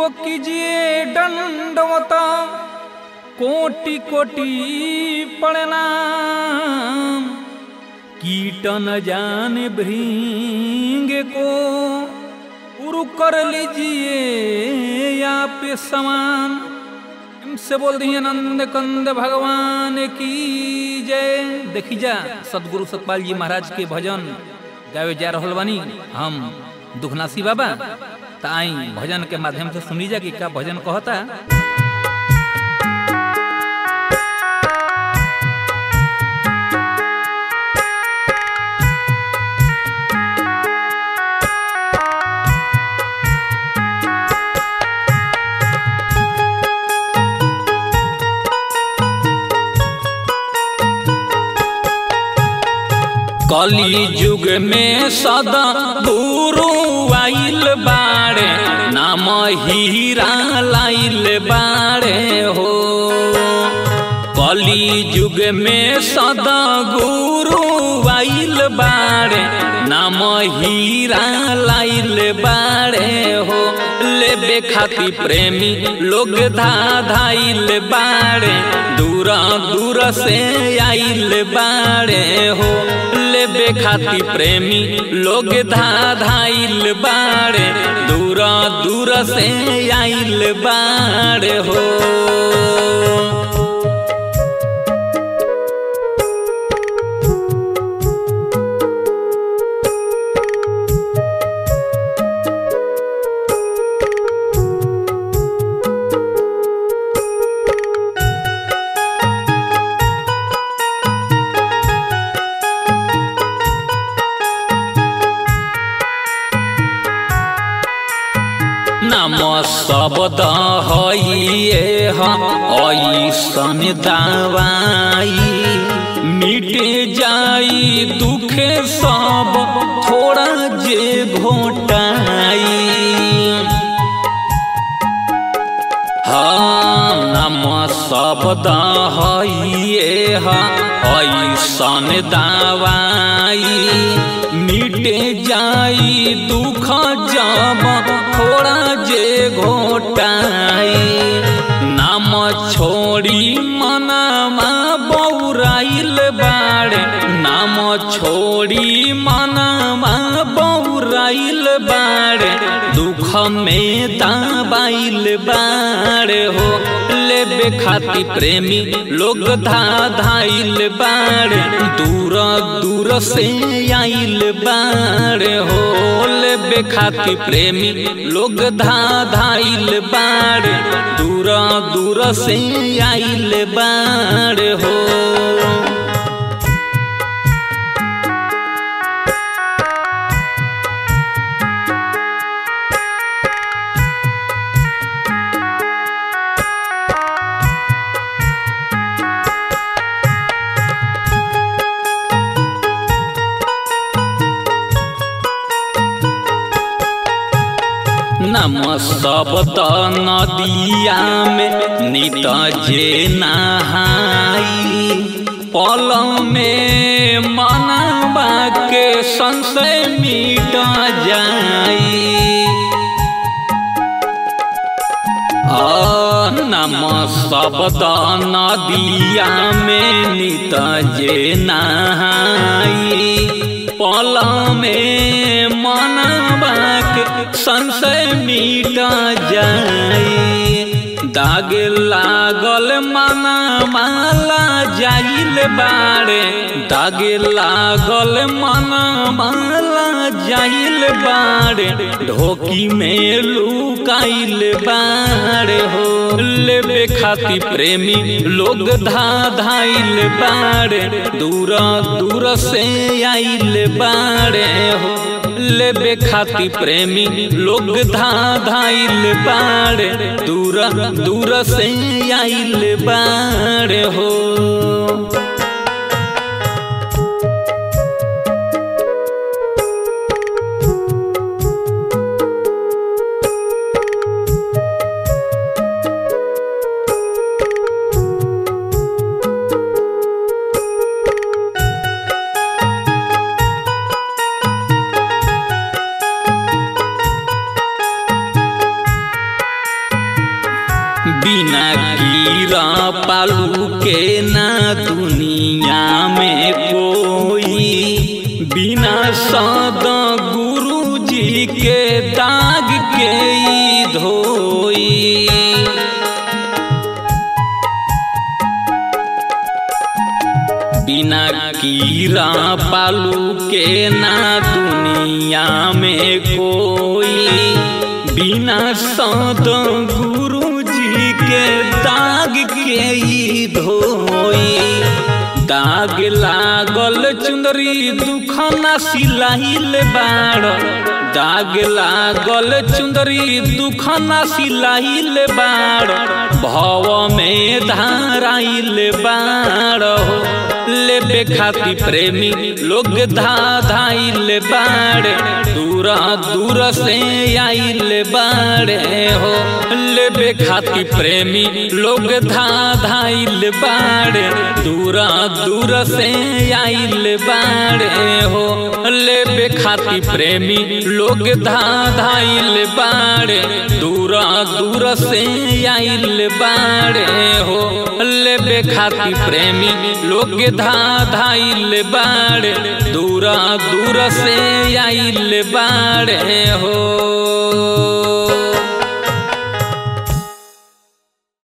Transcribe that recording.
को कीजिए दंडवता कोटि कोटि प्रणाम कीट न जाने भृंग को उरु कर लीजिए आप समान से बोल दिए नंद कंद भगवान की जय देखी जा सदगुरु सतपाल जी महाराज के भजन गावे जा रहल बानी हम दुखनासी बाबा त आई भजन के माध्यम से सुनी जा कि का भजन कहता कली युग में सदा गुरु आइल बाड़े नाम हीरा लाइल बाड़े हो कली युग में सदा गुरु आइल बाड़े नाम हीरा लाइल बाड़े हो लेबे खाती प्रेमी लोग धा धाइल बाड़े दूर दूर से आइल बाड़े हो लेबे खाती प्रेमी लोग धा धाइल बाड़े दूर दूर से आइल बाड़े हो नाम शब्द हइए ऐसन दवाई मिट जाई दुखे सब थोड़ा जे घोटाई हाँ नाम शब्द हइए ऐसन दवाई मिट जाई दुख जब थोड़ा जे घोटाई नाम छोड़ी मनामा बौराइल बाड़े नाम छोड़ी मनामा बौराइल बाड़े दुख में दाबाइल बाड़े हो लेबे खाती प्रेमी लोग धा धाइल बाड़े दूर दूर से आइल बाड़े हो लेबे खाती प्रेमी लोग धा धाइल बाड़े दूर दूर से आइल बाड़े हो नम शब्द नदिया में नित जे नहाई पल में मनवा के संशय मिट जाई नम शब्द नदिया में नित जे नहाई पल में मनवा के संशय मिट जाई दाग लागल मना माला जाइल बाड़े दाग लागल मना माला जाइल बाड़े ढोकी में लुकाइल बाड़े हो लेबे खाती प्रेमी लोग धा धाइल बाड़े दूर दूर से आइल बाड़े हो लेबे खाती प्रेमी लोग धा धाइल बाड़े दूर दूर से आइल बाड़े हो पालू के ना दुनिया में कोई बिना सद गुरु जी के दाग के ई धोई बिना कीरा पालू के ना दुनिया में कोई बिना सद गुरु जी के दाग के ई धोई दाग लागल चुंदरी दुख ना सिलाइल बाड़ दाग लागल चुंदरी दुख ना सिलाइल बाड़ भव में धाराइल बाड़ हो लेबे खाती प्रेमी लोग धा धाइल बाड़े दूर दूर से आइल बाड़े हो लेबे खाती प्रेमी लोग धा धाइल बाड़े दूर दूर से आइल बाड़े हो लेबे खाती प्रेमी लोग धा धाइल बाड़े दूर दूर से आइल बाड़े हो लेबे खाती प्रेमी लोग धा धाइल बाड़े दूर दूर से आइल बाड़े हो